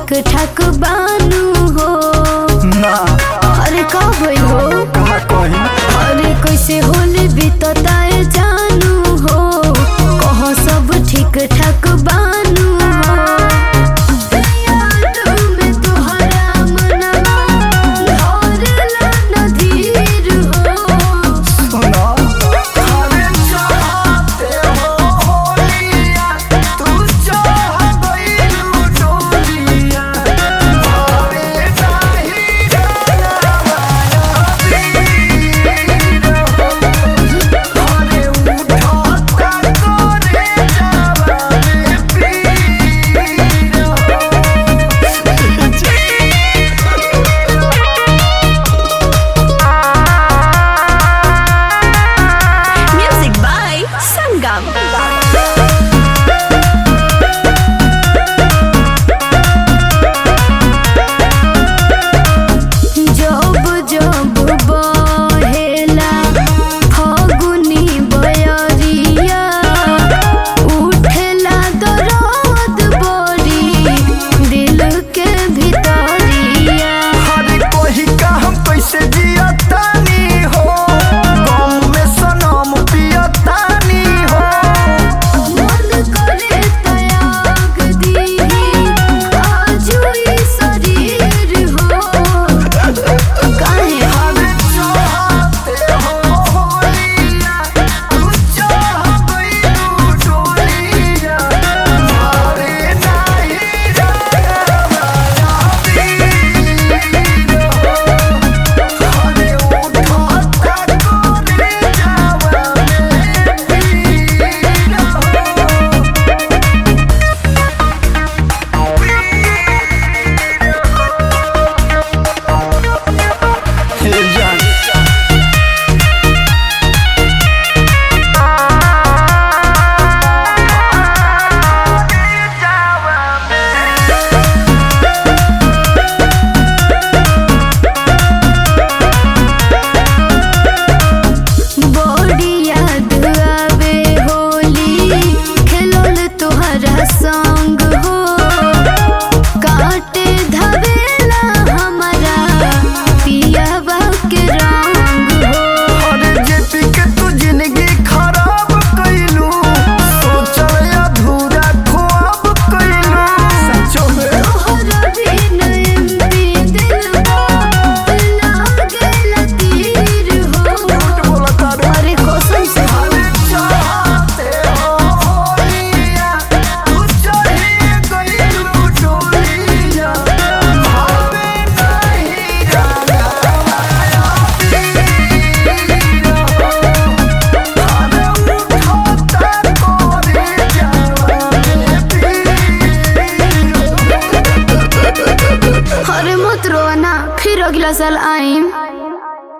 ठीक ठाक बानू हो ना अरे का भइल हो कहा कहीं अरे कैसे होली बीतताए जानू हो कह सब ठीक ठाक बानू हो याद में तोहरा मनवा धरला न धीर हो सुना अरे चाहते हो होलिया तू चाह गइलू डोलिया अरे नाही जाना माया वीर हो अरे उठाता करे जावा में पीर हो Music by Sangam. जब जब बहेला फगुनी बयरिया उठेला दर्द बड़ी दिल के भितरिया अरे कोही का हम कैसे जियतानी हो गम में सनम पियतानी हो मन करे त्याग दीही आजुई शरीर हो काहे अरे चाहते हो होलिया तू चाह गइलू डोलिया अरे नाही जाना माया वीर हो अरे उठाता करे जावा में पीर हो हे जान बड़ी याद आवे होली खेलल तोहरा संग हो काटे धवेला हमारा पियावा के रंग हो अरे जेपी के तू जिंदगी खराब कइलू सोचल अधूरा ख्वाब कइलू सचो में तोहरा बिन एमपी दिलवा लागेला तीर हो बोला तारे अरे कसम से अरे चाहते हो होलिया तू चाहिए गइलू डोलिया भावे नहीं जाना माया वीर हो अरे उठाता करे जावा में पीर हो अरे मत रोना फिर अगला साल आईम